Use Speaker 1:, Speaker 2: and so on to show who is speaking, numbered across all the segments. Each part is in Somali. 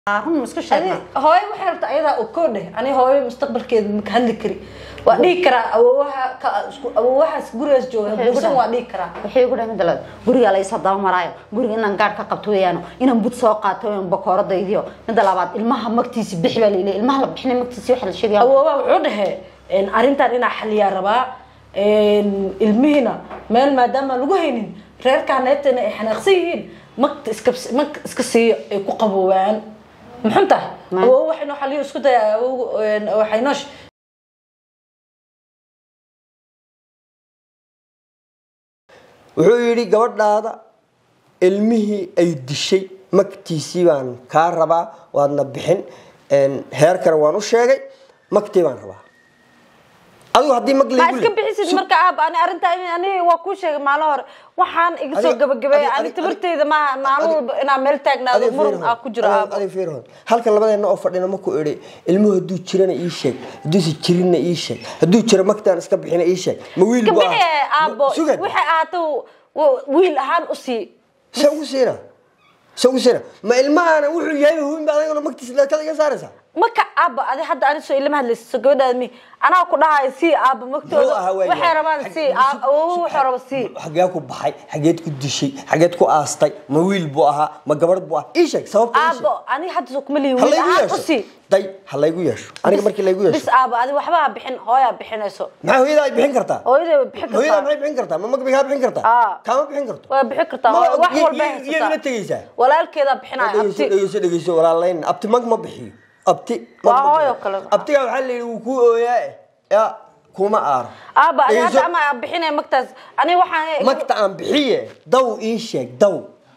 Speaker 1: run ma iska sheegnaa
Speaker 2: hooyo waxay rabta ayadaa okoo dheh ani hooyo mustaqbalkeeda maka hadli kari waa dhihi karaa awoowaha ka isku- awoowahaas gurigaas jooga buusan waa dhihi karaa
Speaker 1: waxay igu dhahay midda labaad guriga la isa daba maraayo guriga inaan gaadh ka qabto weeyaano inaan bud soo qaato inaan bakooradaydiyo midda labaad ilmaha magtiisi bixi baa laleeyahay ilmaha la bixinay magtiisi waxa la sheegaya
Speaker 2: awoowaha wuxuu dhahee een, arrintan inaa xaliyaa rabaa een, ilmihiina meel maadaama lagu haynin reerkaaneetana ay xanaaqsan yihiin magta iska mag iska siiyo ay ku qaboobaan muxun tahay
Speaker 1: Ma-
Speaker 2: awoowo waxay noo xaliyo isku daya awoowo een, waxay noo sh-
Speaker 3: wuxuu yidhi gabadhaada ilmihii ay dishay magtiisii baan kaa rabaa waadna bixin een, heerkana waan u sheegay magtii baan rabaa adigu haddii mag
Speaker 2: ma
Speaker 3: laygu
Speaker 2: iska
Speaker 3: le-
Speaker 2: bixisid marka aab ani arrintaa in ani waa kuu sheegay maalin hore waxaan iga soo
Speaker 3: Adiga-
Speaker 2: gabagabeeyay
Speaker 3: adiga-
Speaker 2: ani
Speaker 3: adiga-
Speaker 2: tabarteyda maaha maalin
Speaker 3: adiga-
Speaker 2: walba inaa meel taagnaado
Speaker 3: adiga
Speaker 2: muran
Speaker 3: fiirhood,
Speaker 2: aa ku jiro
Speaker 3: adiga-
Speaker 2: aabo
Speaker 3: adiga fiirhood. halkan labadeena oo fadhina maku idhi ilmuhu hadduu jirana ii sheeg hadduusa jirinna ii sheeg hadduu jiro magtaan iska bixina ii sheeg ma wiil
Speaker 2: iska
Speaker 3: buu
Speaker 2: bixi
Speaker 3: ahaa?
Speaker 2: aabo
Speaker 3: Ma- sugad
Speaker 2: waxay ahaato wiil ahaan u sii
Speaker 3: se ugu siina se ugu siina ma ilmahaana wuxuu yahay huwin ba adagana magtiisa kala iga saaraysaa
Speaker 2: marka aaba adi hadda ani soo ilama hadlaysa soo gabadhaada mi anaa ku dhahayo sii aaba magtooda
Speaker 3: Muxuu ahaa waayahay?
Speaker 2: waxay rabaan sii
Speaker 3: Xag-
Speaker 2: awoowo wuxuu raba sii
Speaker 3: xagee ku baxay xageed ku dishay xageed ku aastay ma wiil buu ahaa ma gabadh buu ahaa ii sheeg sababta ii sheeg.
Speaker 2: aabo ani hadda soo kuma lihi
Speaker 3: ha
Speaker 2: wiil
Speaker 3: laygu
Speaker 2: ahaan u
Speaker 3: yeesho
Speaker 2: sii
Speaker 3: day ha laygu yeesho aniga markii laygu
Speaker 2: bis
Speaker 3: yeesho
Speaker 2: aaba adi waxba ha bixin hooyaa bixinayso
Speaker 3: maxaa hooyada ay bixin kartaa
Speaker 2: hooyaday way bixin
Speaker 3: hooyada
Speaker 2: kartaa
Speaker 3: maxay bixin kartaa ma mag bay kaa bixin kartaa
Speaker 2: Aa.
Speaker 3: kaama bixin karto
Speaker 2: waa bixin kartaa
Speaker 3: Ma-
Speaker 2: wax
Speaker 3: iyo-
Speaker 2: walba
Speaker 3: iyo- iyaduna
Speaker 2: haysataa
Speaker 3: tegeysaa
Speaker 2: walaalkeedaa bixinaya
Speaker 3: dhegeyso
Speaker 2: abti
Speaker 3: dhegeyso dhegeyso walaalayn abti mag ma bixiyo abti mag
Speaker 2: Waa
Speaker 3: ma bixiyo.
Speaker 2: hooyo kale.
Speaker 3: abtigaa waxaa la yidhi wuu kuu ooyaa ya kuma aaro
Speaker 2: aaba ani
Speaker 3: Dhegeyso.
Speaker 2: hadda ama bixinaya magtaas ani waxaan
Speaker 3: magta aan bixiye daw ii sheeg daw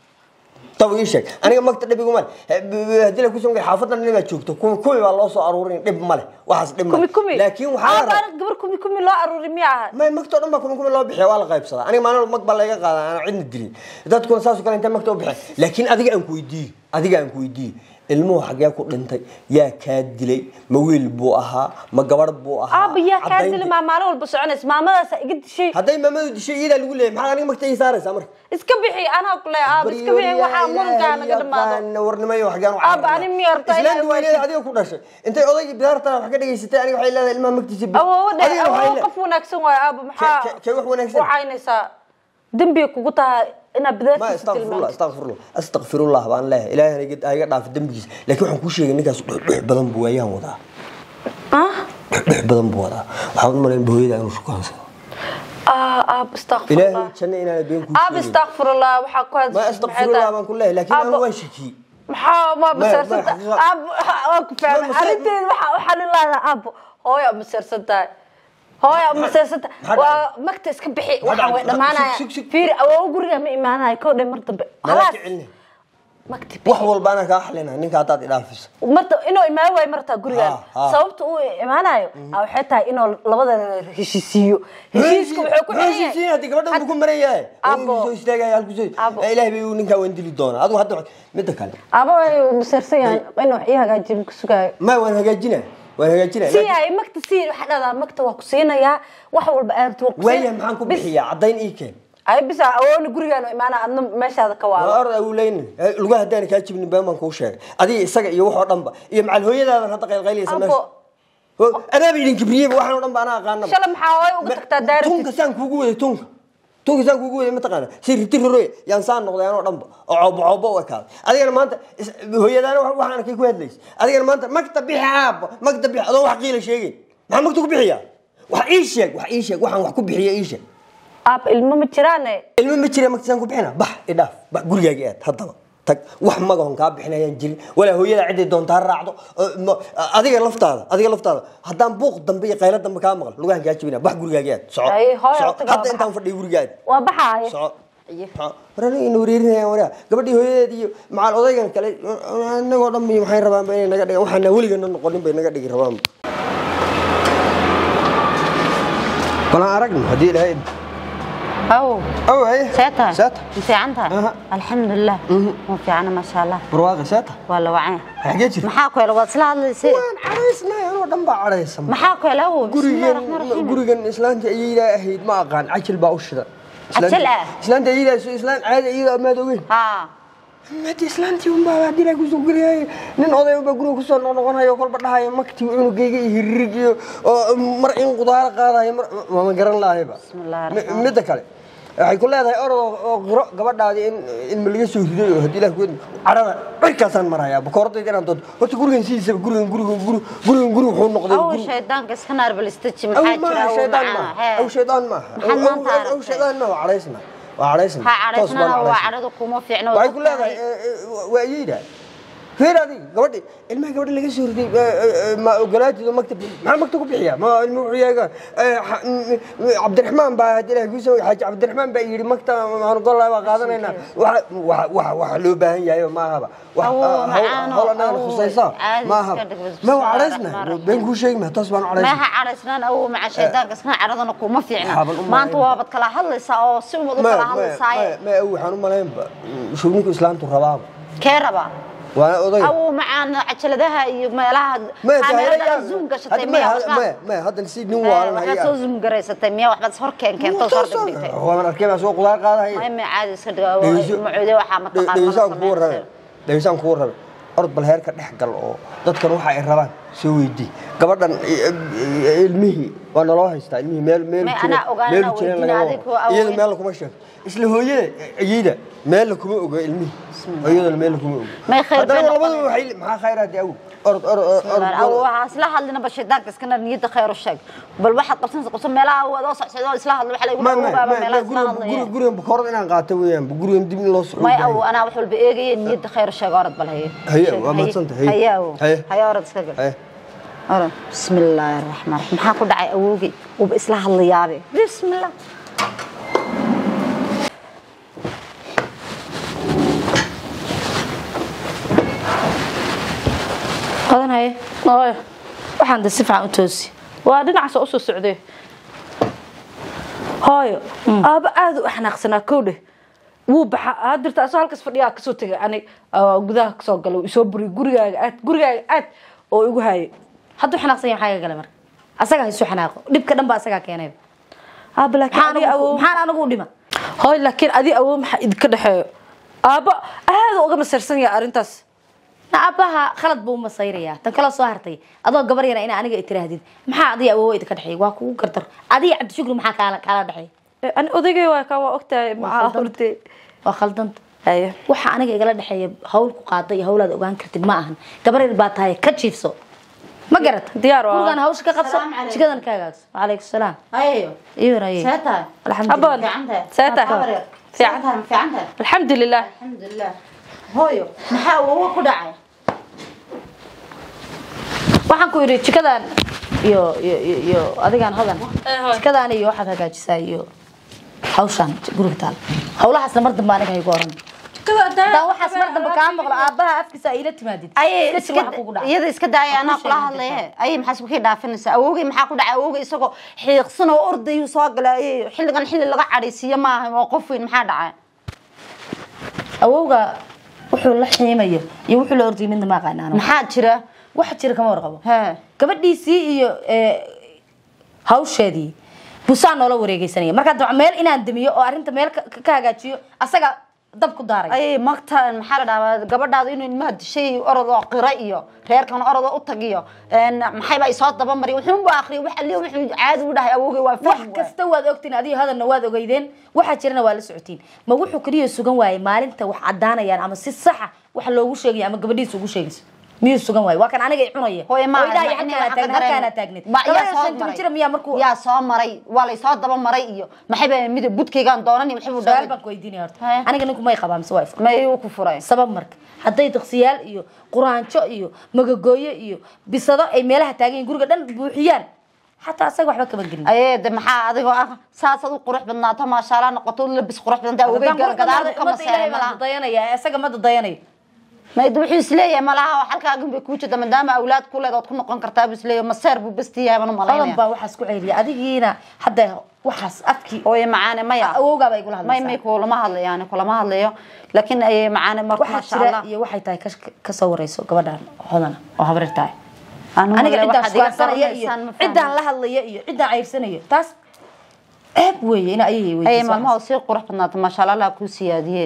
Speaker 3: daw ii sheeg aniga magta dhib iguma le haddii la kusoo xaafadan nin baa joogto kumi kumi baa loo soo aruurin dhib ma leh waxaas dhib ma
Speaker 2: kumi
Speaker 3: leh
Speaker 2: kumi
Speaker 3: laakiin waxaa
Speaker 2: aaba
Speaker 3: la
Speaker 2: ani gabar kumi kumi loo aruuri miya aha
Speaker 3: may magtoo dhan baa kumi kumi loo bixiya waa la qaybsadaa aniga maalin walba mag baa layga qaadaa aan cidna dilin dadkuna saas oo kale intay magta u bixin laakiin adiga aan ku weydiiyo adiga aan ku weydiiyo ilmuhu xagee ku dhintay yaa kaa dilay ma wiil buu ahaa ma gabadh buu ahaa
Speaker 2: aaba yaa kaa
Speaker 3: Caddaynti-
Speaker 2: dili maa maalin walba soconaysa maamadaasa iga dishay
Speaker 3: hadday maamadu dishay iyadaa lagu leeyahay maxaa aniga magta ii saaraysaa marka
Speaker 2: iska bixi anaa ku leeya aaba iska bixi waxaa murankaa naga dhamaado
Speaker 3: warnimayo waxgaan
Speaker 2: Aaba, ani miyaa rabtaa
Speaker 3: islaanta
Speaker 2: inay
Speaker 3: weyneeda adiga ku dhashay intay odaygii bidaartaa wax ka dhageysatay aniga waxay leedahay ilmaha magtiisa bi-
Speaker 2: awoowo dhe
Speaker 3: Adigana waxay
Speaker 2: awoowo
Speaker 3: le-
Speaker 2: qof wanaagsan waayo aaba maxaa
Speaker 3: Ke- ke- kee wax wanaagsan?
Speaker 2: wacaynaysaa dembiga kugu tahay inaad
Speaker 3: ma
Speaker 2: bidaartiisa
Speaker 3: astaqfirullah
Speaker 2: tilmaanto
Speaker 3: astaqfirullah astaqfirullah baan leeyahay ilaahay ha iga- ha iga dhaafo dembigiisa laakiin waxaan kuu sheegay ninkaas dhuxdhux badan buu waayaan wadaa
Speaker 2: ah
Speaker 3: dhuxdhux badan buu wadaa waxaan u malayn hooyada inuu shukansado
Speaker 2: ah aab astaqfirullah
Speaker 3: ilaahay janno inaana been kuu
Speaker 2: aab
Speaker 3: sheegin
Speaker 2: astaqfirullah waxaa ku
Speaker 3: ma
Speaker 2: hadashay
Speaker 3: astaqfirullah baan ku leeyahay laakiin anigu
Speaker 2: Aaba-
Speaker 3: waan shakiyey
Speaker 2: maxaa ma maseersanta
Speaker 3: ma-
Speaker 2: aab waa ku fahmay
Speaker 3: Ma- mase-
Speaker 2: arrinteeda waxa waxaa lilaada aab hooya maseersan tahay hooya maseersan tahay
Speaker 3: maxaa
Speaker 2: waa magta iska bixi waxaa way
Speaker 3: dhacay?
Speaker 2: dhamaanaya
Speaker 3: Sug- sug- sug.
Speaker 2: fiiri awoowo guriga ma imaanaya kow dhe mar dambe
Speaker 3: malaa
Speaker 2: khalaas
Speaker 3: kicinne
Speaker 2: magta
Speaker 3: wax walba anaa kaa xalina ninka haddaad idhaafiso
Speaker 2: marta inuu imaan waayo martaa gurigaan
Speaker 3: Ha, ha.
Speaker 2: sababta uu imaanayo ah, waxay tahay inuu labada heshiisiiyo heshiiska wuxuu ku xiran
Speaker 3: heshiisiin
Speaker 2: yahay
Speaker 3: haddii gabadha uu ku maran yahay
Speaker 2: Abo.
Speaker 3: uu soo istaagaya halku soo
Speaker 2: Abo.
Speaker 3: ilaahay bay uu ninkaa waan dili doonaa adigu hadda midda kale
Speaker 2: aba way maseersan yahay inuu wax ii hagaajiyo ku sugaayo
Speaker 3: ma waan hagaajina waan hagaajina
Speaker 2: si yahay magta si waxa dhahdaa magta waa ku siinayaa wax walba aad waa ku
Speaker 3: waaya maxaan ku bixiyaa caddayn ii keen
Speaker 2: ay bisa awoona gurigaan imaana adna meeshaada ka
Speaker 3: waa
Speaker 2: waalo
Speaker 3: orda uu leynin lugaha haddaan kaa jibnin been baan kuu sheegay adiga isaga iyo waxoo dhanba iyo macal hooyadaadan hadda qaylqaylaysa meesha
Speaker 2: Abo.
Speaker 3: Ho- anaaba idin kibriyeyba waxaan oo dhan ba anaa aqaanaba
Speaker 2: shala maxaa hooy uga tagtaa daarti
Speaker 3: tunka saan kuugu waday tunka tunka saan kuugu waday mataqaana si riti roroy yaan saan noqday anoo dhanba oo coobo coobo u ekaaday adigana maanta is- hooyadaana wax- waxaan arkay ku hadlaysa adigana maanta magta bixi aabo magta bixi adoo wax qiila sheegin maxaa magta ku bixiyaa wax ii sheeg wax ii sheeg waxaan wax ku bixiya ii sheeg
Speaker 2: aab ilmo ma jiraane
Speaker 3: ilmo ma jira magta saan ku bixina bax idhaaf bax gurigaaga aad haddaba tag wax magahon kaa bixinayaan jirin walaa hooyada ciday doontaa raacdo oo ma- adiga laftaada adiga laftaada haddaan buuq dambe iyo qaylo dambe kaa maqal lugahan kaa jibina bax gurigaaga aad soco
Speaker 2: Ay, hooyo,
Speaker 3: soco.
Speaker 2: tagaa
Speaker 3: hadda
Speaker 2: baxa.
Speaker 3: intaan fadhiyo guriga aad
Speaker 2: waa baxaaya
Speaker 3: soco war aniga ina wareerinayaan waraa gabadhii hooyadeed iyo macal odaygan kale inagoo dhan iyo maxay rabaanba inay naga dhigaan waxaana weligana noqonin bay naga dhigi rabaan balan aragno haddii ilaahay
Speaker 1: aw
Speaker 3: aw haye
Speaker 1: seeta
Speaker 3: seeta
Speaker 1: fiican tahay
Speaker 3: Aha.
Speaker 1: alxamdulilah waa fiicana maasha allah
Speaker 3: barwaaqi seeta
Speaker 1: waa la wacay
Speaker 3: xagee jirta
Speaker 1: maxaa ku hela waad isla hadlaysay
Speaker 3: waan caraysnay anoo dhan baa caraysan
Speaker 1: maxaa ku hela awow bismillahi
Speaker 3: gurigan
Speaker 1: raxmaan raxiim
Speaker 3: gurigan islaanta ayadaa ahayd ma aqaan cajil baa u shida
Speaker 1: Cajil ah?
Speaker 3: islaanta ayadaa islaan caadi iyada amaad ogeyn
Speaker 1: haa
Speaker 3: madi islaantii unbaa haddii ilaahay kusoo geliyay nin oday unbaa guriga kusoo noqnoqonayo kolba dhahayo maktii cunugayga iyo hiririg iyo oo mar in qudaaro qaadayo mar mama garan lahayba
Speaker 1: Bismillaahi
Speaker 3: Mi- midda kale waxay ku leedahay orod oo- oo qiro gabadhaadii in ilma laga soo riday oo haddii ilaah ku cadhada cirkaasaan marayaa bakooradayda inaan doonto horta gurigan sidiisaba gurigan gurigan guri gurigan guri wuxuu noqday
Speaker 1: aw
Speaker 3: guri-
Speaker 1: shaydaanka iska naarbalistaji
Speaker 3: aw
Speaker 1: maxaa jira
Speaker 3: maaha
Speaker 1: aw
Speaker 3: shaydaan
Speaker 1: macana
Speaker 3: maaha
Speaker 1: hee
Speaker 3: aw shaydaan maaha
Speaker 1: Maxaad
Speaker 3: Aw-
Speaker 1: maanta
Speaker 3: aw- aw
Speaker 1: aragtay?
Speaker 3: shaydaan maaha waa cadhaysna waa cadhaysna
Speaker 1: ha
Speaker 3: Toos baan
Speaker 1: cadhaysnana waa
Speaker 3: cadhaysna.
Speaker 1: cadhadu kuma fiicno
Speaker 3: waxay ku leedahay waa iyayda feer adiga gabadhi ilmaha gabadha laga soo riday ma ogolaatid oo maktab maxaa maktab ku bixiya ma ilma wuxuu yahay cabdiraxmaan baa hadii ilahay kuusoo xaaji cabdiraxmaan baa yidhi maktab maxaan gollaa baa qaadanaynaa waxa waxa waxa waxa loo baahan yahay ma ahaba wax
Speaker 1: Awow,
Speaker 3: hawl-
Speaker 1: macaano,
Speaker 3: hawl annaga
Speaker 1: awow,
Speaker 3: khusaysa
Speaker 1: caadi
Speaker 3: ma
Speaker 1: iska
Speaker 3: ahaba
Speaker 1: dhig,
Speaker 3: ma waa
Speaker 1: bismillaahi
Speaker 3: cadhaysna
Speaker 1: rahmaani rahiim.
Speaker 3: been kuu sheegi ma toos baan u cadhaysna
Speaker 1: meeha cadhaysnaan awow maca shaydaanka iska cadhadana kuma fiicna
Speaker 3: Waxaaban u
Speaker 1: maanta
Speaker 3: malayn.
Speaker 1: waabad kala hadlaysaa oo si umad u
Speaker 3: ma
Speaker 1: kala
Speaker 3: ma
Speaker 1: hadlaysaaye
Speaker 3: ma aw waxaan u malaynba shugninku islaamtu rabaaba
Speaker 1: kee rabaa
Speaker 3: waana odayga
Speaker 1: awow macaan cajaladaha iyo meelaha kaamerada zoom gashatay miya waxba
Speaker 3: haddan si nin waalan
Speaker 1: waxaad soo zoom garaysatay miya waxbaad is hor keen keentoo hor dhigdhigtay
Speaker 3: waan arkay baa soo qudaar qaadahaya
Speaker 1: may may caadi iska dhiga macuude waxaa mataqaan
Speaker 3: dhegeysaan kugu rabe dhegeysaan kugu rabe orod bal heerka dhex gal oo dadkan waxa ay rabaan soo weydii gabadhan ilmihii waa naloo haystaa ilmihii meel meel
Speaker 1: May
Speaker 3: jira
Speaker 1: anaa ogaana
Speaker 3: meel
Speaker 1: weydiin
Speaker 3: jira laga
Speaker 1: adiga oo
Speaker 3: wado iyada
Speaker 1: awood.
Speaker 3: meel kuma sheego isla hooyada iyada meel kuma oga ilmihii iyadana meel kuma oga
Speaker 1: May khayr
Speaker 3: haddana
Speaker 1: bay
Speaker 3: labadaba
Speaker 1: noqonaysaa.
Speaker 3: waxay maxaa khayr hadii awow orod orod orod
Speaker 1: awow waxaa isla hadlina ba shaydaanka iskana niyada khayr u sheeg bal waxaad qabsanaysa qabsan meelaha wadoo socsocdo isla hadlo waxa lagu
Speaker 3: ma ma
Speaker 1: dhawaaba
Speaker 3: ma
Speaker 1: meelaha isla
Speaker 3: gurigan
Speaker 1: hadlaya
Speaker 3: gurigan bakoorad inaan qaato weeyaan gurigan dib in loo socdo
Speaker 1: may awow anaa wax walba eegaya niyada khayr u sheeg orad bal haye
Speaker 3: Haye, waa mahadsantahay, haye.
Speaker 1: haye awow
Speaker 3: Haye.
Speaker 1: haye orad iska gal
Speaker 3: Eh,
Speaker 1: orad bismillaahi raxmaan raxiim maxaa ku dhacay awowgay uuba isla hadlayaabe bismillah
Speaker 2: qadanaya ooyo waxaan de si fiican u toosi waa dhinacaas usoo socday hooyo aaba aada u xanaaqsanaa kowdhe wuu baxa aa dirta asoo halkaas fadhiyaa kasoo tegay ani aa gudaha kasoo galo isoo buri gurigaaga aad gurigaaga aad oo igu haayay hadduu xanaaqsan yahay maxaa iga galay marka asagaa isu xanaaqo dhibka dhan baa asagaa keenay aaba laakiin
Speaker 1: Maxaan
Speaker 2: adiga
Speaker 1: anigu-
Speaker 2: awow
Speaker 1: maxaan anigu u dhima
Speaker 2: hooy laakiin adi awow maxaa idinka dhexeeyo aaba aada uga masarsan yahay arrintaas
Speaker 1: aabbaha khalad buu masayrayaa tan kala soo hartay adoo gabar yara ina aniga itiraahdid maxaa adiga awoowa idinka dhexeeya waa kugu gardar adiga cabdishukri maxaa kaala kaala dhexeeya
Speaker 2: ani odaygay waa kaa waa ogtahay maxaa hortay
Speaker 1: waa khaldanta
Speaker 2: haye
Speaker 1: waxa aniga igala dhexeeya hawl ku qaada iyo hawlaad ogaan kartid ma ahan gabar yar baa tahay ka jiifso ma garata
Speaker 2: Diyaar waa.
Speaker 1: gurigan hawsha ka qabso
Speaker 4: Salaam calaykum.
Speaker 1: jikadan ka hagaagso wacalaykum salaam
Speaker 4: hayo
Speaker 1: iyo raye
Speaker 4: seetahay
Speaker 2: Abaan.
Speaker 1: alxamdulilah
Speaker 2: Seeta.
Speaker 4: fiican
Speaker 2: Fiican.
Speaker 4: fiicantahay
Speaker 2: alxamdulilah
Speaker 4: alxamdulilah hooyo maxaa ugu ku dhacay
Speaker 1: waxaan ku yidhi jikadan iyo iyo iyo- iyo adigaan hodan jikadan iyo waxaad hagaajisaa iyo hawshaan guriga taal hawlahaasna mar dambe aniga haygu oran haddaan waxaas mar dambe kaa maqlo aabbaha afkiisa ay ila timaadid
Speaker 4: ayay
Speaker 1: iska waxa kugu dhacay
Speaker 4: iyada iska daaya anaa
Speaker 1: Ku
Speaker 4: kula
Speaker 1: sheegin
Speaker 4: hadlaye ayay maxaa isku kii dhaafinaysaa awowgay maxaa ku dhacay awowgay isagoo xiiqsan oo ordayuu soo galay ayay xilligan xilli laga cadhaysiiyo maaha oo qof weyn maxaa dhacay
Speaker 1: awowga wuxuu la xiimayo iyo wuxuu la ordayay midna ma aqaanaan
Speaker 4: maxaa jira
Speaker 1: waxa jira kama warqabo
Speaker 4: he
Speaker 1: gabadhiisii iyo ee, hawsheedii busaan noola wareegeysanaya markaa dabca meel inaan damiyo oo arrinta meel ka ka hagaajiyo asaga dab ku daaray
Speaker 4: ayay magta maxaa la dhahaa gabadhaada inuu ilmaha dishay orod oo qira iyo reerkan orod oo u tagiyo maxayba isoo dabamari wuxuunbu akriya wax alli wuxuu caadi u dhahay awowgay waa
Speaker 1: wax
Speaker 4: fahmi waay.
Speaker 1: kasta waad ogtiin adiga hadalna waad ogeydeen waxaa jirana waa la socotiin ma wuxuu keliya sugan waaye maalinta wax cadaanayaan ama si saxa wax loogu sheegaya ama gabadhiisa ugu sheegayso miyuu sugan waaye waa kan aniga i cunaya
Speaker 4: hooye ma
Speaker 1: oo idhahay halkaana taagneed halkaana taagneed gabadha shan toban jira miyaa markuu
Speaker 4: yaa soo maray waa laysoo daba maray iyo maxayba midab budkaygaan doonani waxbuu
Speaker 1: su-aal
Speaker 4: dhahay
Speaker 1: baan ku weydiinaya horta
Speaker 4: Haya.
Speaker 1: aniga ninku may qabaa mise waa ifka
Speaker 4: mayuu ku furay
Speaker 1: sabab marka hadday diqsiyaal iyo quraanjo iyo magagooyo iyo bisado ay meelaha taagan yihiin guriga dhan buuxiyaan xataa asaga waxba kama gelin
Speaker 4: ayee de maxaa adigoo ah saasaad u qurux badnaato maashaalla noqoto labis qurux badanta awogay gadaal ka maseeray malaha
Speaker 1: dayanaya isaga ma dadayanayo
Speaker 4: mayda wuxuu isleeyahay malaha oo halkaagan bay kuu jirta maadaama awlaad ku leed ood ku noqon kartaa buu isleeyahay maseer buu besti yahay baan u
Speaker 1: badan
Speaker 4: malaynaya
Speaker 1: baa waxaas ku celiya adigiina hadda waxaas afkii
Speaker 4: ooye macaane maya
Speaker 1: awowgaaba igula
Speaker 4: may may
Speaker 1: hadlaysaa
Speaker 4: kulama hadlayo yani kulama hadlayo laakiin ayay macaane marka
Speaker 1: waxaa
Speaker 4: maasha
Speaker 1: jira
Speaker 4: allah
Speaker 1: iyo waxay tahay ka- kasoo wareyso gabadhan hodana oo habreer tahay
Speaker 4: Anigu
Speaker 1: aniga
Speaker 4: walahi
Speaker 1: ciddaan
Speaker 4: waxaad iga
Speaker 1: sugaansanaya iyo
Speaker 4: qaranaysaan ma fahmin.
Speaker 1: ciddaan la hadlaya iyo ciddaan cayrsanayo taas ceeb weeye ina ayay
Speaker 4: ayay
Speaker 1: weydiiso
Speaker 4: maalmaha sii qurux badnaato maasha allah allah kuu siyaadiyee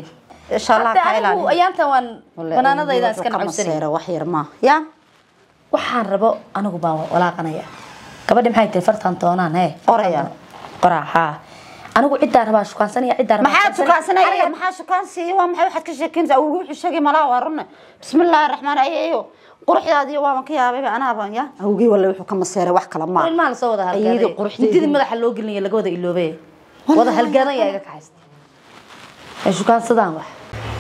Speaker 4: insha allah
Speaker 1: Hadda
Speaker 4: ka
Speaker 1: anigu
Speaker 4: ilaali
Speaker 1: ayaantan waan banaanadayda iska nacabsanay
Speaker 4: wax yar ma ya
Speaker 1: waxaan rabo anigu baan walaaqanaya gabadhi maxay tahay fartan doonaan he
Speaker 4: Qoraya.
Speaker 1: qoraa haa anigu ciddaan rabaa shukaansanaya ciddaan rabaa
Speaker 4: maxaa
Speaker 1: shukaansanaya.
Speaker 4: tukaansanaya maxaa shukaansiiya waa maxay waxaad ka sheekeynaysaa awgi wuxuu sheegay malaa waa runne bismillaahi raxmaan ayeeyo quruxdaadiyo waaban ka yaabayba anaaban ya awgii walle wuxuu ka maseeray wax kala maa
Speaker 1: ilmaha lasoo wada
Speaker 4: Ayadii
Speaker 1: halgaaday
Speaker 4: quruxdeedii.
Speaker 1: intidii madaxa loo gelinaya laga wada iloobay wada halgaadan yaa iga kaxaysta ay shukaansadaan wax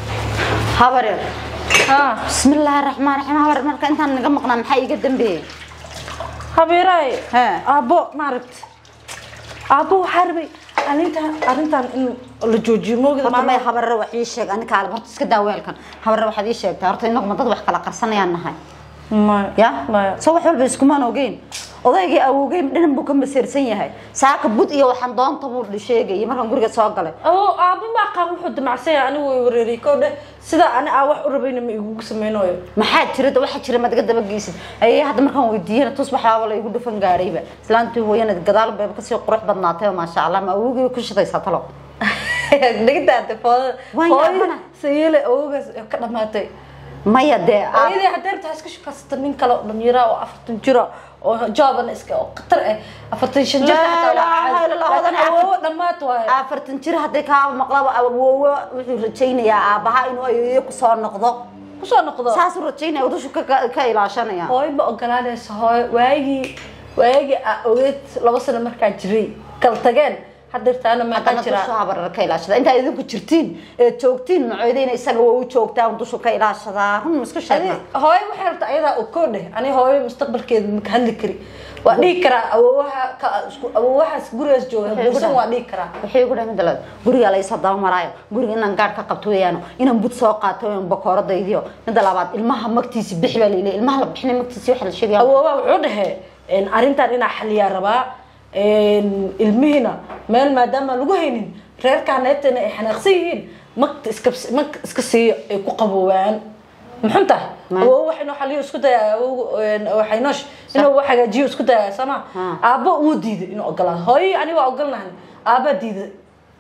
Speaker 4: habareer bismillaahi raxmaan raxiim habareer marka intaan naga maqnaa maxaa iiga dambeeyey
Speaker 2: habeeraay
Speaker 4: Hee.
Speaker 2: aabbo maaragta aabbo waxaa rabay arrintan arrintan in la joojiyo moogida
Speaker 4: horta may habareer wax ii sheeg anika alba horta iska daa weelkan habareer waxaad ii sheegtaa horta inaguma dad wax kala qarsanayaan nahay
Speaker 2: maya
Speaker 4: ya
Speaker 2: maya
Speaker 4: soo wax walba iskumaan ogeyn odaygii awowgey dhinan buu ka maseersan yahay saaka bud iyo waxaan doonta buu sheegayay markaan guriga soo galay
Speaker 2: oo aabbo maaqaan wuxuu damacsan yahay anigu way wareeriyay kow dheh sida ani aa wax u rabayna ma igugu samaynayo
Speaker 4: maxaa jira da waxaa jira madaga dabageysid ayay hadda markaan weydiiyana tus waxaaba la igu dhufan gaadhayba islaantii hooyana gadaal bayba kasii qurux badnaatay maasha allah ma awowgii ku shidaysaa talo
Speaker 2: dhigtaate foodada
Speaker 4: Waan
Speaker 2: hooyo
Speaker 4: yaabana.
Speaker 2: sayeele awoogaas ka dhamaatay
Speaker 4: maya dee aab-
Speaker 2: hooyadii hadeerta iska shukaysata nin kale oo dhalinyara oo afartan jira oo jooban iska oo khatar ah afartan shan jir
Speaker 4: Laa
Speaker 2: xataa
Speaker 4: ilaaha
Speaker 2: waa
Speaker 4: illa Allah,
Speaker 2: caadi.
Speaker 4: wadan
Speaker 2: laakiin awoowo dhammaad waaye
Speaker 4: afartan jir hadday kaa maqlaba awoowo wuxuu rajaynayaa aabaha inuu ayeeyo kusoo noqdo
Speaker 2: kusoo noqdo
Speaker 4: saasuu rajaynaya udushu ka ka ilaashanaya
Speaker 2: hooyo ma ogolaanayso hooyo waagii waagii aa ogeed laba sano markaa jiray kala tageen hadeertaana meeqaa
Speaker 4: haddana
Speaker 2: jira
Speaker 4: dushu habarar ka ilaashada intaa idinku jirtiin ee joogtiin macoodeyna isaga waa u joogtaan dushu ka ilaashadaa run ma isku
Speaker 2: Adi-
Speaker 4: sheegna
Speaker 2: hooyo waxay rabta ayadaa oo koo dheh ani hooyo mustaqbalkeeda maka hadli kari waa dhihi karaa awoowaha ka isku awoowahaas gurigaas jooga
Speaker 4: Waxay ugu
Speaker 2: guursan
Speaker 4: dhahay.
Speaker 2: waa dhihi karaa
Speaker 4: waxay ugu dhahay midalad guriga la isa daba maraayo guriga inaan gaadh ka qabto weeyaano inaan bud soo qaato inaan bakooradaydiyo midda labaad ilmaha magtiisi bixi baa layidhi ilmaha la bixinay magtiisi waxa la sheegaya
Speaker 2: awoowaha wuxuu dhahee arrintan inaa xaliyaa rabaa ilmihiina meel maadaama lagu haynin reerkaa neebtana ay xanaaqsan yihiin magta iska mag iska siiyo ay ku qaboobaan maxun tahay
Speaker 4: Ma.
Speaker 2: awoowo wax inuu xaliyo isku daya waxay noosh inuu wax hagaajiyo isku daya sama
Speaker 4: Ha.
Speaker 2: aabbo wuu diiday inuu ogolaado hooyo ani waa ogolnahay aabbaa diiday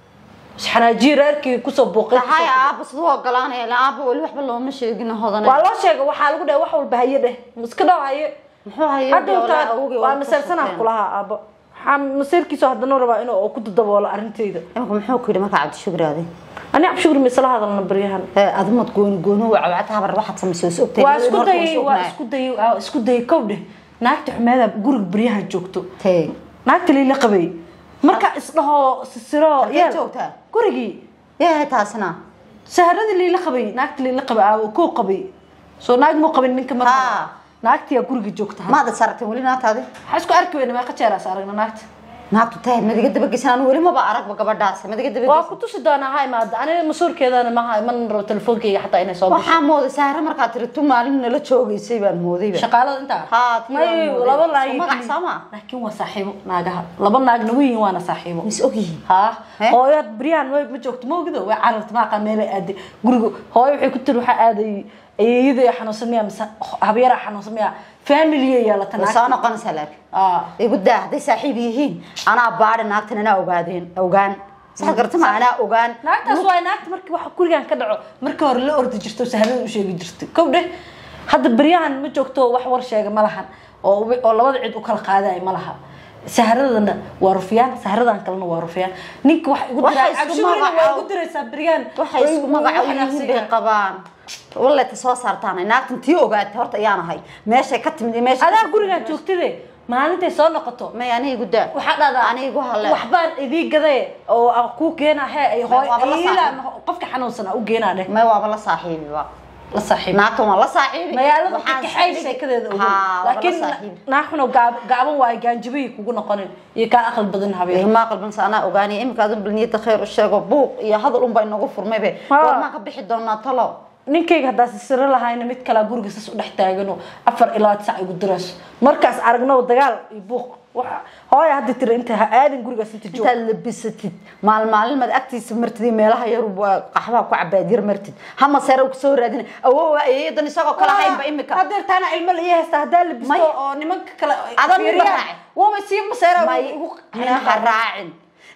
Speaker 2: xanaajiyo reerkii kusoo buuqay
Speaker 4: tahay aaba siduu ogolaanaya ilaa aaba weli waxba looma sheegin hodana
Speaker 2: waa loo sheegay waxaa lagu dhahay wax walba haye dheh iska dhaw haye
Speaker 4: muxuu hayay
Speaker 2: hadhowtaa waa maseersanaa kulahaa aabbo waxaa maseerkiisu haddana rabaa inuu ku daboolo arrintayda
Speaker 4: imika muxuu ku yidhi markaa cabdishukri adi
Speaker 2: ani cabshugri maysala hadalna baryahan
Speaker 4: ee adumad gooni gooni waa cawcad habar waxaad samaysay is ogtahay
Speaker 2: waa isku dayay waa isku dayay waa isku dayay kow dheh naagta xumeeda guriga baryahan joogto
Speaker 4: tee
Speaker 2: naagta liila qabay marka isdhaho sisiro
Speaker 4: Halkee
Speaker 2: yeel
Speaker 4: joogtaa?
Speaker 2: gurigii
Speaker 4: yaa taasina
Speaker 2: saharadii liila qabay naagta liila qabay aawo koo qabay soo naag muu qabin ninka
Speaker 4: Ha.
Speaker 2: marka naagtiyaa guriga joogta
Speaker 4: maada saragtay weli naagtaadi
Speaker 2: waxaa isku arki weyna meeqa jeeraas aragna naagta
Speaker 4: naagtu tahay madiga dabageysan anu weli maba aragba gabadhaas madiga
Speaker 2: waa
Speaker 4: dabageysan
Speaker 2: ku tusi doonaa ha imaada aniga masuurkeedana maha iman rabo telefoonkeyga xataa inay soo gasho
Speaker 4: waxaa mooday saare markaad tiri tu maalin nala joogeysay baan moodayba
Speaker 2: shaqaalada intaa
Speaker 4: Haa, tii
Speaker 2: may
Speaker 4: waan mooday.
Speaker 2: laba
Speaker 4: Soo
Speaker 2: naag
Speaker 4: magac sama?
Speaker 2: laakiin waa saaxiibo naagaha laba naagna weyihin waana saaxiibo
Speaker 4: mis ogyihiin
Speaker 2: haa
Speaker 4: He?
Speaker 2: hooyaad baryahan way ma joogto maogido way cararta maaqa meelay aaday guriga hooyo waxay ku tiri waxaa aaday ayeeyada xanuunsan miyaa mise habyaraa xanuunsan miyaa familiya yeelata
Speaker 4: way soo noqonaysaa laakiin
Speaker 2: aa
Speaker 4: igu daa hadday saaxiib yihiin anaa baadhi naagtan anaa ogaadeen ogaan sax garta ma anaa ogaan
Speaker 2: naagtaas waa naagta markii waxa gurigan ka dhaco markii hore la ordi jirto sahlada u sheegi jirtay kow dheh hadda baryahan ma joogto wax war sheega ma lahan oo wi- oo labada cid u kala qaadaya ma laha sahradana waa rufyaan sahradan kalena waa rufyaan ninka wax igu
Speaker 4: Waxay
Speaker 2: diraa
Speaker 4: isku
Speaker 2: cabshigurina waa
Speaker 4: magacaab-
Speaker 2: igu diraysaa baryahan
Speaker 4: waxay isku magaco yihiin bay qabaan walle ta soo saartaan naagtan tii ogaatay horta ayaan ahay meeshay ka timid iyo meesha
Speaker 2: adaa gurigan joogtide maalintay soo noqoto
Speaker 4: may ani igu daa
Speaker 2: waxaa dhahdaa
Speaker 4: ani igu halle
Speaker 2: waxbaan idii gaday oo aan kuu keenaa hee ay hooy
Speaker 4: waaba la
Speaker 2: iila qofka xanuunsanaa u geenaa dheh
Speaker 4: may waaba la saaxiibiba
Speaker 2: la saaxiib
Speaker 4: naagtan waa la saaxiibi
Speaker 2: magaalada
Speaker 4: Waxaan
Speaker 2: kaxay
Speaker 4: saaxiibi-
Speaker 2: sheekadeeda ogow
Speaker 4: Haa, waaba la
Speaker 2: laakiin
Speaker 4: saaxiibi.
Speaker 2: naaxuno gaaban waayo gaanjibihii kugu noqonin iyo kaa aqal badan habeen
Speaker 4: ilmaa qalbansa anaa ogaanaya iminka adun balniyada khayr u sheego buuq iyo hadal unbaa inagu furmaybe
Speaker 2: Haa.
Speaker 4: goormaan ka bixi doonaa talo
Speaker 2: ninkayga haddaa sisiro lahayna mid kalaa guriga sas u dhex taagano afar ilaa sac igu dirayso markaas aragno dagaal iyo buuq waxa hooya hadda tira inta ha aadin gurigaas inta joog
Speaker 4: intaad labisatid maalin maalin maad agtiisa martid iyo meelaha yar waa qaxbaha ku cabaadyar martid hama sare u kusoo raadina awoowa eeyadan isagoo kala haynba imika
Speaker 2: hadeer taana ilmo la ii haysta haddaa labisto
Speaker 4: May-
Speaker 2: oo nimanka kale
Speaker 4: Adan mid
Speaker 2: fiiriyaan,
Speaker 4: raaci.
Speaker 2: waaba sii maseera
Speaker 4: may
Speaker 2: igu
Speaker 4: minaha raacin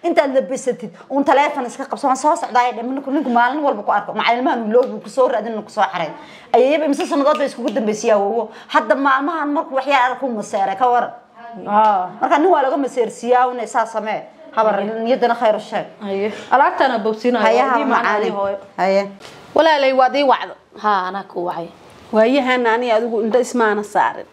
Speaker 4: intaad labisatid uun taleefon iska qabso waan soo socdaa dhe ninku ninku maalin walba ku arko macalilmahan loobi kusoo raadin kusoo xaray ayayaba imse sanadood bay iskugu dambaysiyaa wowo hadda maalmahan markuu waxyaa arku maseeray ka waran marka nin waa laga maseersiiyaa una saa samee habar niyadana khayr sheeg
Speaker 2: haye alaabtaana bogsiinayo
Speaker 4: hayaha
Speaker 2: Haddii macaan
Speaker 4: macaani
Speaker 2: hooyo.
Speaker 4: haye
Speaker 5: walaalay waad ii wacdo
Speaker 1: haa anaa ku wacay
Speaker 5: waayahan ani adigu indho ismaana saarin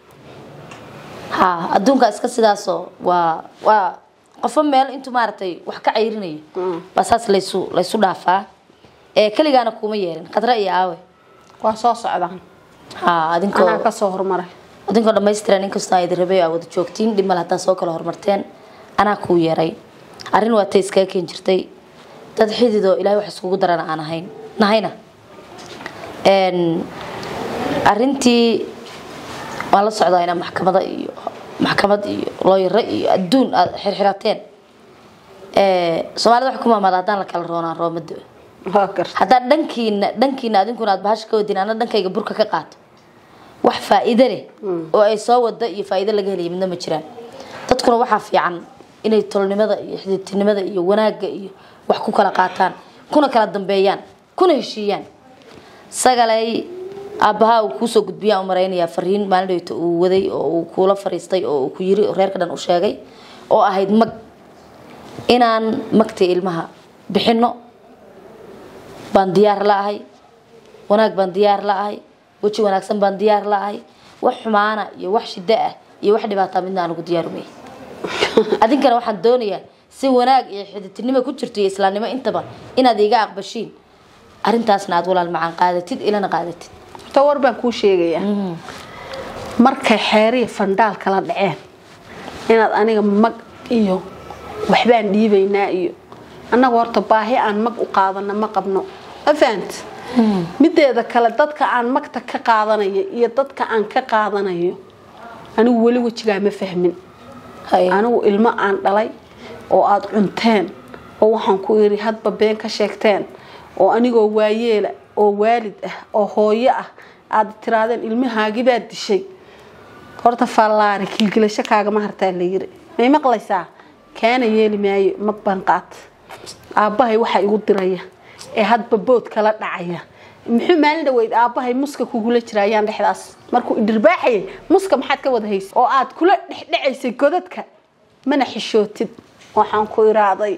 Speaker 1: haa adduunka iska sidaasoo waa waa qofo meel intuu maaragtay wax ka cayrinayo baa saas laysu laysu dhaafaa ee keligaana kuma yeelin khadra iyo aawe
Speaker 5: waa soo socdaan
Speaker 1: haa adinkoo
Speaker 5: anaa kasoo hormaray
Speaker 1: adinkoo dhammaystiran inkastoo aad rabay aa wada joogtiin dhib male haddaa soo kala hormarteen anaa kuu yeeray arrin waa tay iskaga keen jirtay dad xididoo ilaahay wax iskugu darana aan ahayn nahayna Een, arrintii waan la socdaa inaa maxkamada iyo maxkamad iyo looyaro iyo adduun aad xirxirateen Ee, soomaalida wax ku maamaada haddaan la kala roonaan roomado
Speaker 5: waa garta
Speaker 1: haddaad dhankiina dhankiina adinkuna aad bahasha ka wadin ana dhankayga burka ka qaato wax faa'iido leh oo ay soo wada iyo faa'iido laga helaya midna ma jiraan dadkuna waxaa fiican inay tolnimada iyo xididtinimada iyo wanaagga iyo wax ku kala qaataan kuna kala dambeeyaan kuna heshiiyaan sagalay aabbahaa uu kuusoo gudbiyaan u maraynayaa fariin maalin dhaweyta uu waday oo uu kuula fariistay oo uu ku yiri oo reerka dhan u sheegay oo ahayd mag inaan magtii ilmaha bixino baan diyaar la-ahay wanaag baan diyaar la-ahay weji wanaagsan baan diyaar la-ahay wax xumaana iyo wax shiddo ah iyo wax dhibaataa midna aan ugu diyaarumay adinkana waxaan doonayaa si wanaag iyo xididtinimo ku jirto iyo islaamnimo intaba inaad iga aqbashiin arrintaasna aad walaal macaan qaadatid ilana qaadatid
Speaker 5: horta war baan kuu sheegayaa markay xeeriya fandhaal kala dhaceen inaad aniga mag iyo waxbaan dhiibaynaa iyo annaga horta baahi aan mag u qaadana ma qabno ma fahant mideeda kale dadka aan magta ka qaadanayo iyo dadka aan ka qaadanayo anigu weli wejigaa ma fahmin
Speaker 1: Haye.
Speaker 5: anigu ilmo aan dhalay oo aada cunteen oo waxaan ku iri hadba been ka sheegteen oo anigoo waayeela oo waalid ah oo hooyo ah aada tiraadeen ilmahaagibaad dishay horta fallaari kilgilasho kaagama hartaa la yiri may maqlaysaa kaana yeeli maayo mag baan qaata aabbahay waxaa igu diraya ee hadba bood kala dhacaya muxuu maalin dhaweyd aabbahay muska kugula jira ayaan dhexdaas markuu idhirbaaxayay muska maxaad ka wada haysay oo aad kula dhexdhecaysay godadka mana xishootid waxaan ku iraaday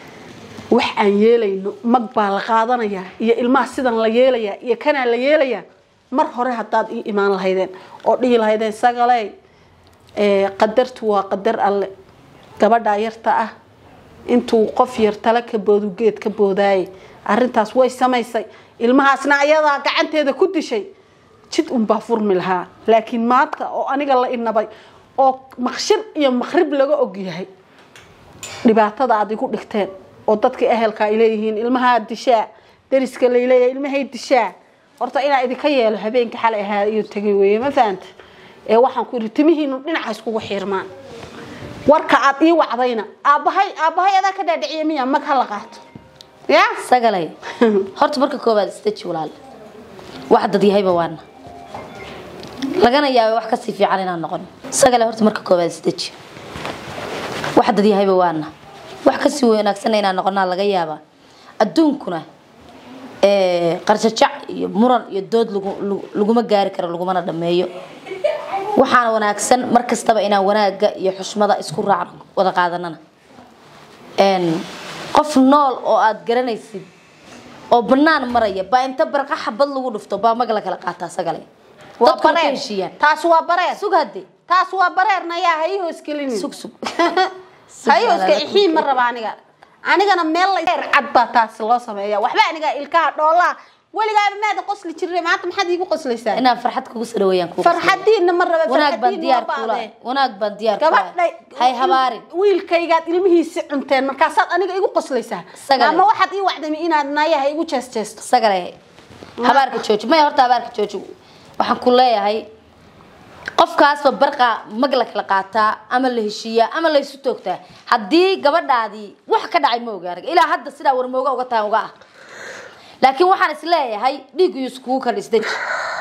Speaker 5: wax aan yeelayno mag baa la qaadanayaa iyo ilmaha sidan la yeelayaa iyo kanaa la yeelayaa mar hore haddaad ii imaan lahaydeen oo dhihi lahaydeen sagaley ee, qadartu waa qadar alle gabadhaa yarta ah intuu qof yar tala ka boodu geed ka boodaaye arrintaas way samaysay ilmahaasna ayadaa gacanteeda ku dishay jid unbaa furmi lahaa laakiin maanta oo aniga la inabay oo maqshir iyo maqrib laga ogyahay dhibaatada aad igu dhigteen oo dadkii ehelka ay leeyihiin ilmahaa dishaa dariska layleeyahay ilmahay dishaa horta inaa idinka yeelo habeenka xalay ahaa iyo tegay weeye ma fahanta ee waxaan ku yidhi timihiinu dhinaca iskugu xiirmaan warka aad ii wacdayna aabbahay aabbahay adaa ka dhaadhiciya miya mag ha la qaato ya
Speaker 1: sagalay horta marka koowaad isdeji walaal wax dad yahayba waana lagana yaabay wax kasii fiican inaan noqon sagalay horta marka koowaad isdeji wax dad yahayba waana wax kasii wanaagsan inaan noqonaa laga yaabaa adduunkuna ee, qarjajac iyo muran iyo dood lagu- lagu- laguma gaari karo lagumana dhameeyo waxaana wanaagsan mar kastaba inaan wanaagga iyo xushmada isku raacno wada qaadanana Een, qof nool oo aad garanaysid oo banaan maraya baa inta barqa xabad lagu dhufto baa mag la kala qaataa sagale
Speaker 5: waa
Speaker 1: dadkuna ka
Speaker 5: bareer
Speaker 1: heshiiyaan
Speaker 5: taas waa bareer
Speaker 1: sug hadde
Speaker 5: taas waa bareerna yaa ha ii hoosgelinin
Speaker 1: sug sug
Speaker 5: ha ii hooske ixiin ma raba aniga anigana meel la cad baa taas loo sameeya waxba aniga ilkaha dhoolaa weligaaba maada qosli jirre maanta maxaad iigu qoslaysaa
Speaker 1: inaan farxad kugu soo dhaweeyaan kugu
Speaker 5: farxadiinna ma raba
Speaker 1: wanaag baan
Speaker 5: farxadiin
Speaker 1: diyaar
Speaker 5: waa
Speaker 1: kula
Speaker 5: baadee
Speaker 1: wanaag baan diyaar kula
Speaker 5: gabadhay
Speaker 1: hay habaarin
Speaker 5: wiilkaygaad ilmihiisi cunteen markaasaad aniga igu qoslaysaa
Speaker 1: Sagale.
Speaker 5: ama waxaad ii wacdami inaad naayaha igu jeesteesto
Speaker 1: sagale habaarka jooji maya horta habaarka jooji waxaan ku leeyahay qofkaasba barqa mag la kala qaataa ama la heshiiyaa ama la isu toogtaa haddii gabadhaadii wax ka dhacay ma ogaanag ilaa hadda sidaa warmooga uga tahan uga ah laakiin waxaan is leeyahay dhiiggu iskugu kala isdeji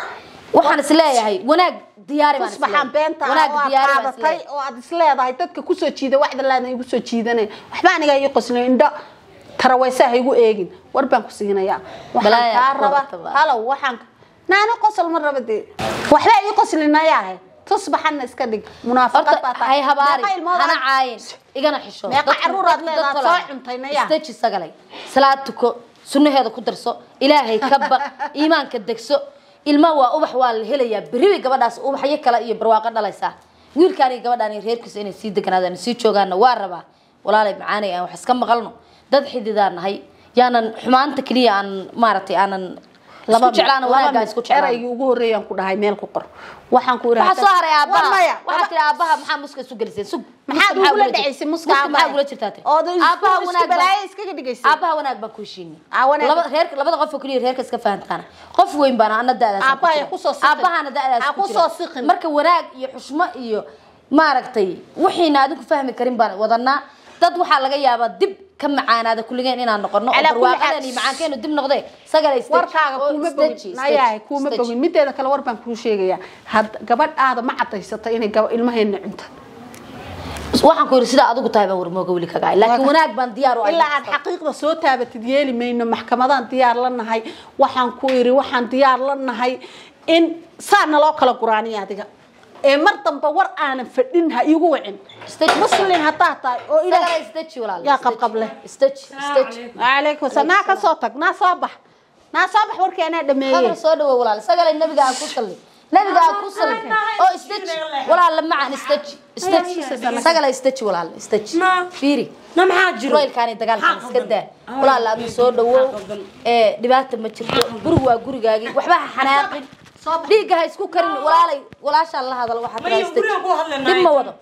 Speaker 1: waxaan is leeyahay wanaag diyaari baan is
Speaker 5: tusbaxaan
Speaker 1: leeyahay.
Speaker 5: beenta
Speaker 1: wanaag
Speaker 5: oo aad
Speaker 1: diyaari baan is
Speaker 5: qaadatay
Speaker 1: leeyahay.
Speaker 5: oo aad isleedahay dadka kusoo jiida waxda laadna igu soo jiidanaya waxba aniga ii qoslin indho taraweysaha igu eegin war baan ku siinayaa waxaan
Speaker 1: Balaaya
Speaker 5: kaa
Speaker 1: ku
Speaker 5: raba
Speaker 1: qabta baa.
Speaker 5: halow waxaan naani qosol ma raba dee waxba ii qoslinayaahe tusbaxanna iska dhig munaafaqad baa
Speaker 1: horta hay habaari
Speaker 5: Meeqa ilmood
Speaker 1: hana
Speaker 5: aad-
Speaker 1: caayin igana xisho
Speaker 5: Meeqa
Speaker 1: Dadku-
Speaker 5: carruur aad
Speaker 1: dadku
Speaker 5: leedahay,
Speaker 1: dad
Speaker 5: soo
Speaker 1: kale.
Speaker 5: cuntay naya?
Speaker 1: istaji sagalay salaad tuko sunnaheeda ku darso ilaahay ka baq iimaanka degso ilma waa ubax waa la helayaa berri bay gabadhaas ubaxyo kale iyo barwaaqo dhalaysaa wiilkaan iyo gabadhaan iyo reerkiisa inay sii deganaadaan sii joogaanna waa rabaa walaalay macaanay aan wax iska maqalno dad xididaan nahay yaanan xumaanta keliya aan maaragtay aanan isku jeclaana wanaaggaa isku jeclaan
Speaker 5: eraygii ugu horreeyaan ku dhahay meel ku qor waxaan ku
Speaker 1: waxaa soo haray aabaha
Speaker 5: maya
Speaker 1: waxaa tiri aabaha maxaa muska isu gelisay sug
Speaker 5: maxaad
Speaker 1: Muska
Speaker 5: ugula
Speaker 1: ula jir-
Speaker 5: dhacaysay muska
Speaker 1: muska
Speaker 5: aabaha?
Speaker 1: maxaa ugula jirtaa te
Speaker 5: oo isku-
Speaker 1: aabaha
Speaker 5: isku
Speaker 1: wanaag
Speaker 5: balaayo
Speaker 1: baan
Speaker 5: iskaga dhigaysay
Speaker 1: aabaha wanaag baan ku heshiinay
Speaker 5: Aa, wanaag-
Speaker 1: laba reer labada qof oo keliya reerka iska fahantaana qof weyn baana ana da'daas
Speaker 5: Aabaha ay kusoo siqin.
Speaker 1: aabahana da'daas
Speaker 5: Aa,
Speaker 1: ku jira.
Speaker 5: kusoo siqin.
Speaker 1: marka wanaag iyo xushmo iyo maaragtay wixiina adinku fahmi karin baan wadanaa dad waxaa laga yaabaa dib ka macaanaada kulligeen inaan noqono oo
Speaker 5: Calaa kulli
Speaker 1: barwaaqadan
Speaker 5: xaal-
Speaker 1: iyo macaankeenu dib noqdee sagale stage
Speaker 5: warkaaga
Speaker 1: oo
Speaker 5: kuuma
Speaker 1: stage,
Speaker 5: bogin
Speaker 1: stage,
Speaker 5: nayahay kuuma
Speaker 1: stage.
Speaker 5: bogin mideeda kale war baan kuu sheegayaa had gabadhaada ma cadaysata inay gaba ilmaheena cunta
Speaker 1: waxaan ku yidhi sidaa adigu tahay baan warmooga weli kagaa laakiin wanaag baan diyaar u ahay
Speaker 5: ilaa aad xaqiiqda soo taabatid yeeli mayno maxkamadaan diyaar la nahay waxaan ku iri waxaan diyaar la nahay in saa naloo kala guraaniya adiga ee mar dambe war aanan fadhin ha iigu wicin
Speaker 1: Stage.
Speaker 5: muslin haddaa tahay oo
Speaker 1: Sagale
Speaker 5: ilaah
Speaker 1: stage walaal
Speaker 5: yaa
Speaker 1: stage.
Speaker 5: qabqab leh.
Speaker 1: stage stage
Speaker 5: calaykum salaam naa ka soo tag naa soo bax naa soo bax warkii anaa dhameeyey
Speaker 1: hadal soo dhawo walaal sagale nabiga aan ku salli nabiga aan ku salli oo stage walaal la macaan stage stage sagale stage walaal stage fiiri
Speaker 2: na maxaa jiro
Speaker 1: roylkaani dagaalkan iska daa walaal aadna soo dhawow ee dhibaata ma jirto gurigu waa gurigaagii waxba ha xanaaqin dhiigga ha isku karin walaalay walaashaan la hadal waxaa
Speaker 2: Maya,
Speaker 1: tiraa
Speaker 2: gurigaan ku
Speaker 1: stage
Speaker 2: hadlaynaa.
Speaker 1: dib ma wado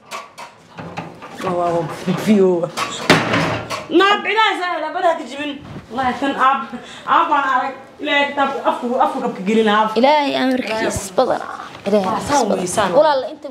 Speaker 2: naa bicdahaas labadaha ka jibin wallahi kan aab aab baan arag ilaahay kitaab afku afku kabka gelin aab
Speaker 1: ilaahay amarkiis badan ilaahay
Speaker 2: Saan weysaan.
Speaker 1: walaal inta